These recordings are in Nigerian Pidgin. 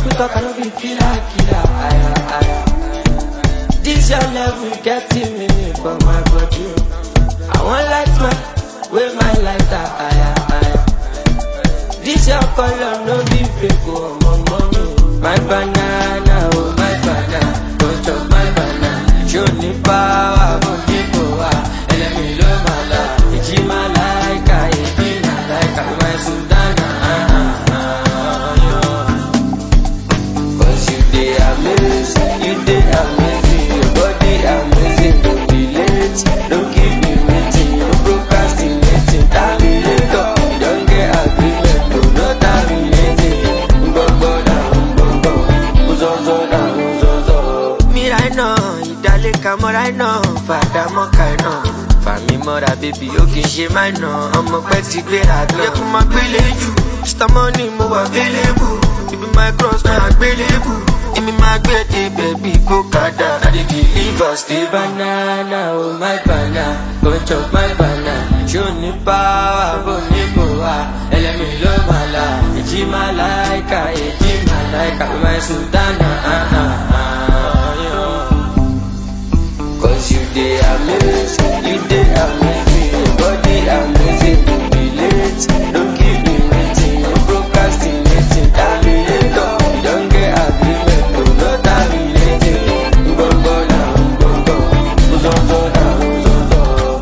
people talk, I don't be killer, killer. Aya, aya. This your level getting me for my body. I want light my, with my lighter. Aya, aya. This your color, no be fake, oh, my mommy. My banana, oh, my banana. Don't chop my banana. Show me power, go deep, oh, ah. Enemy low, my life. Ichi my like, I ichi my like, I my Sudana. Ah, ah, ah, yeah. Cause you dey amazing, you dey amazing, your body amazing, don't be late, don't keep me waiting, no procrastinating, terminator, you don't get agreement, no, no terminating, gbogbo na gbogbo, uzozo na uzozo. Mi right now, ìdálẹ́ka mọ́ right now, fàdà mọ́ kàì náà. Fàmí mọ́ra bébí ó kì í ṣe máa nà, ọmọ pẹ́ ti gbéra náà. Yẹ kó máa gbélé jù, Mr. Money mo wà available, ibi my cross náà àgbélébù. Èmi máa gbé dé bẹ̀bí kó kàdá. I dey deliver stay banana, oh my banana, go chop my banana. Ṣé o ní power, bó ní kò wá? Ẹlẹ́mi ló máa la, èjì máa láìka, èjì máa láìka, my sultana. Ah, ah, ah, yeah. Cause you dey amazing, you dey amazing, your body amazing, don't be late, don't keep me waiting, no procrastinating, terminator, you don't get agreement, no, no terminating, gbogbo na gbogbo, uzozo na uzozo.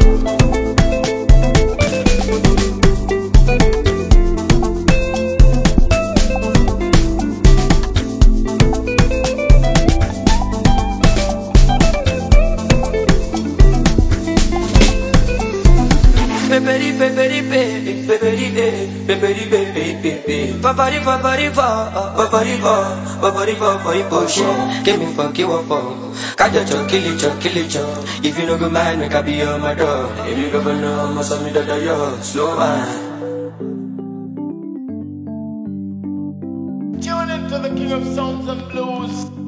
Peperi peperi pe, peperi pe, peperi pe pe pe pe. Papari papari pa, papari pa, papari pa papari pa. Shit, give me fuck you up for. Kajo cho kill it cho kill it cho. If you no go mind, make I be on my door. If you go know, must have me da da yo. Slow man. Tune into the King of Sounds and Blues.